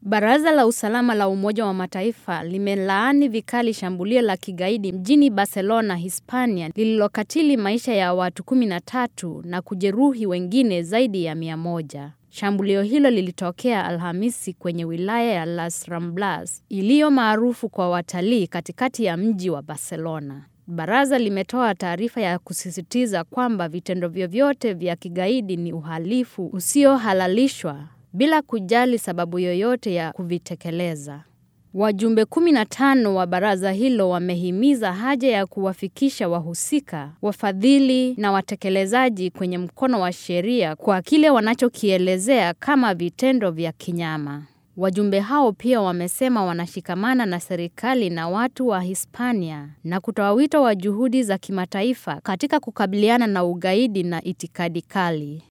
Baraza la Usalama la Umoja wa Mataifa limelaani vikali shambulio la kigaidi mjini Barcelona, Hispania lililokatili maisha ya watu 13 na kujeruhi wengine zaidi ya 100. Shambulio hilo lilitokea Alhamisi kwenye wilaya ya Las Ramblas iliyo maarufu kwa watalii katikati ya mji wa Barcelona. Baraza limetoa taarifa ya kusisitiza kwamba vitendo vyovyote vya kigaidi ni uhalifu usiohalalishwa bila kujali sababu yoyote ya kuvitekeleza. Wajumbe 15 wa baraza hilo wamehimiza haja ya kuwafikisha wahusika, wafadhili na watekelezaji kwenye mkono wa sheria kwa kile wanachokielezea kama vitendo vya kinyama. Wajumbe hao pia wamesema wanashikamana na serikali na watu wa Hispania na kutoa wito wa juhudi za kimataifa katika kukabiliana na ugaidi na itikadi kali.